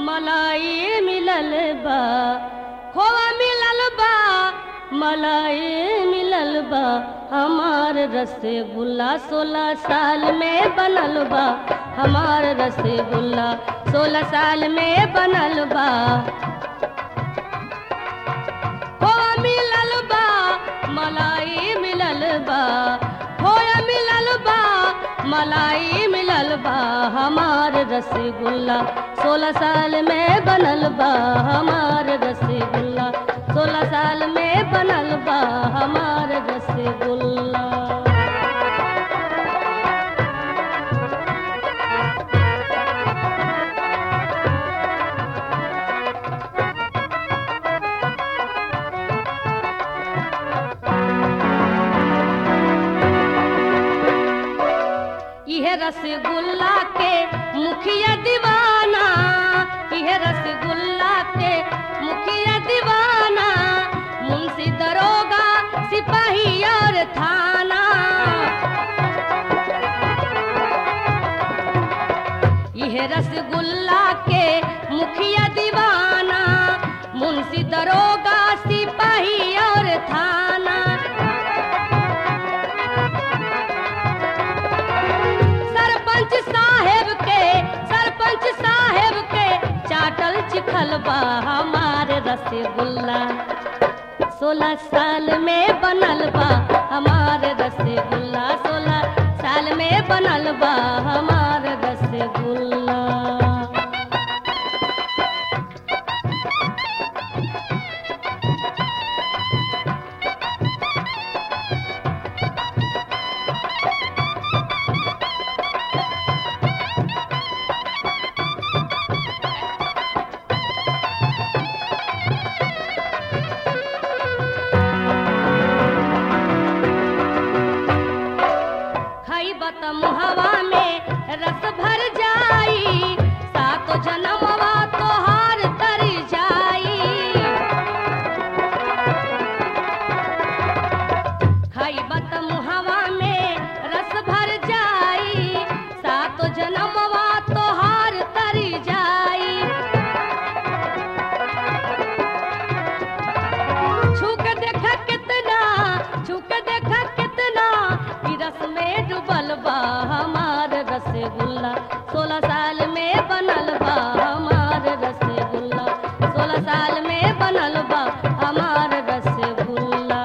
मलाई मिलल बा खोवा मिलल बा मलाई मिलल बा हमार रसगुल्ला सोलह साल में बनल बा हमार रसगुल्ला सोलह साल में बनल बा खोवा मिलल बा मलाई मिलल बा खोया मिलल बा मलाई मिलल बा हमार रसगुल्ला सोलह साल में बनल बा हमार रसगुल्ला सोलह साल में बनल बा हमार रसगुल्ला यह रसगुल्ला के मुखिया दीवाना यह रसगुल्ला के मुखिया दीवाना मुंशी दरोगा सिपाही और थाना यह रसगुल्ला के मुखिया दीवाना मुंशी दरोगा सिपाही और थाना सरपंच साहेब के सरपंच साहेब के चाटल चिखल बा हमार रसगुल्ला सोलह साल में बनल बा हमार रसगुल्ला सोलह साल में बनल बा हमार रसगुल्ला खइबा त मुहवा में रस भर जाई सातो जनमवा तोहार तर जाई खइबा त मुहवा में रस भर जाई सातो जनमवा तोहार तर जाई छूक देखा कितना छूक देखा कितना ई रस में डूबल बा हमार रसगुल्ला सोलह साल में बनल बा हमार रसगुल्ला सोलह साल में बनल बा हमार रसगुल्ला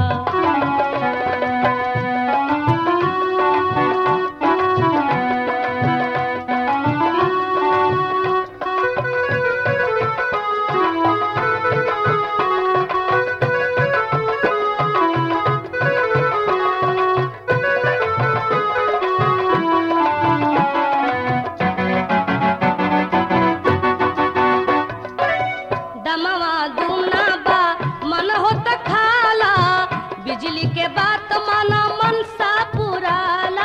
दमवा दूना बा मन होत खाला बिजली के बात माना मन सा पुराला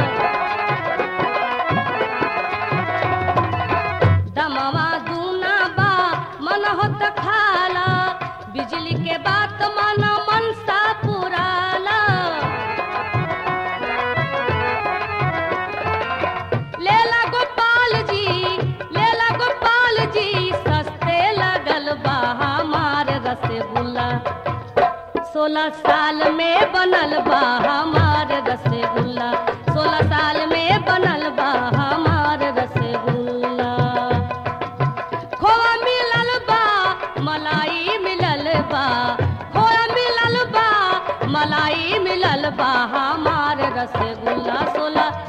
दमवा दूना बा मन होत खाला बिजली के बात माना मन सा पुराला लेला गोपाल जी लेला गोपाल जी सस्ते लगल बा हमार रसगुल्ला सोलह साल में बनल बा हमार रसगुल्ला सोलह साल में बनल बा हमार रसगुल्ला खोआ मिलल बा मलाई मिलल बा खोआ मिलल बा मलाई मिलल बा हमार रसगुल्ला सोलह